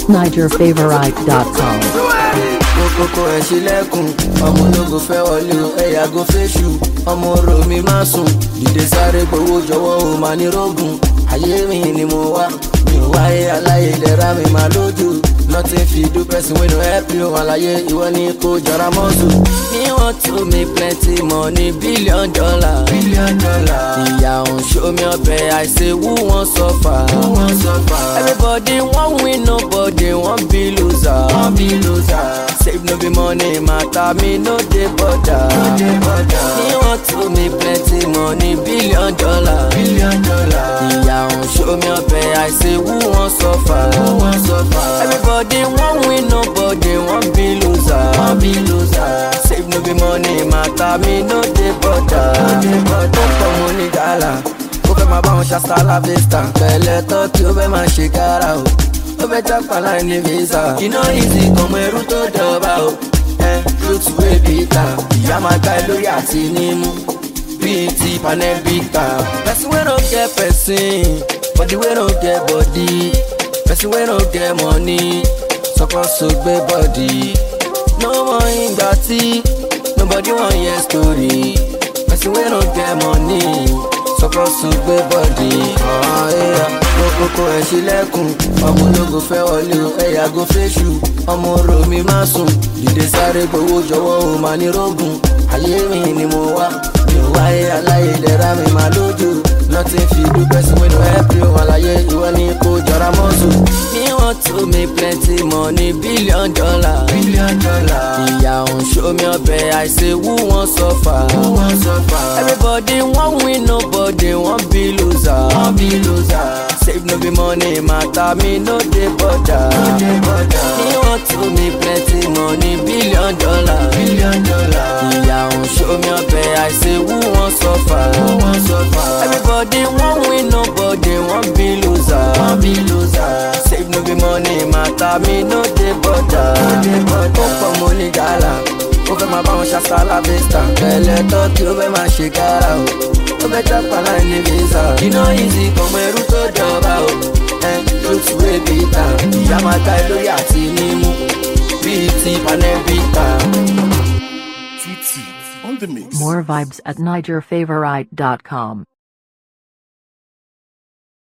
NigerFavorite.com. kókókó ẹ̀ ṣílẹ̀kùn ọmọ ológo fẹ́ wọlé o ẹ yàgò fẹ́ṣù ọmọ orò mi má sùn dìde sáré gbowó jọ̀wọ́ o máa ní rógùn ayé mi ni mo wá mi ò wáyé aláyé lẹ́ra mi máa lójú nothing fit do person wey no help you àlàyé ìwọ ni kò jọra mọ́sù. me want to make plenty money billion dollar. billion dollar. ìyá òun show me ọbẹ̀ I say who wan suffer. who wan suffer. everybody wan win nobody wan be loser. wan be loser. save no be money matter me no dey bother. no dey bother. me want to make plenty money billion dollar. billion dollar. ìyá òun show me ọbẹ̀ I say who wan suffer. who wan suffer. everybody wan win nobody wan be loser. wan be loser. save no be money matter me no dey bother. no dey bother. ó pọ̀ mo ní gàlà ó fẹ́ máa bá wọn ṣàṣà láfíìsítà pẹ̀lẹ́ tó tí ó fẹ́ máa ṣe kára o ó fẹ́ jápa láì ní visa iná ìsìn ọmọ ẹrú tó dọ̀ba o ẹ lótú ebi ta ìyá máa gbá ẹ lórí àti nímú bíi ti panẹ́bíkà. person wey no get person body wey no get body person wey no get money suppose to gbé body no mọ ìgbà tí nobody wan hear story person wey no get money suppose to gbé body. kókókó ẹ̀ ṣílẹ̀kùn ọmọ ológo fẹ́ wọlé o ẹ yàgò fẹ́ṣù ọmọ orò mi má sùn dìde sáré gbowó jọ̀wọ́ o máa ní rógùn ayé mi ni mo wá mi ò wáyé aláyé lẹ́ra mi máa lójú nothing fit do person wey no help you àlàyé ìwọ ni kò jọra mọ́sù. me want to make plenty money billion dollar. billion dollar. ìyá òun show me ọbẹ̀ I say who wan suffer. who wan suffer. everybody wan win nobody wan be loser. wan be loser. save no be money matter me no dey bother. no dey bother. me want to make plenty money billion dollar. billion dollar. ìyá òun show me ọbẹ̀ I say who wan suffer. who wan suffer. everybody wan win nobody wan be loser. wan be loser. save no be money matter me no dey bother. no dey bother. ó pọ̀ mo ní gàlà ó fẹ́ máa bá wọn ṣàṣà láfíìsítà pẹ̀lẹ́ tó tí ó fẹ́ máa ṣe kára o ó fẹ́ jápa láì ní visa iná ìsìn ọmọ ẹrú tó jọba o ẹ ló tù ébi ta ìyá máa ta ẹ lórí àti nímú bíi ti panẹ́bíkà. TT on the mix. More vibes at NigerFavorite.com.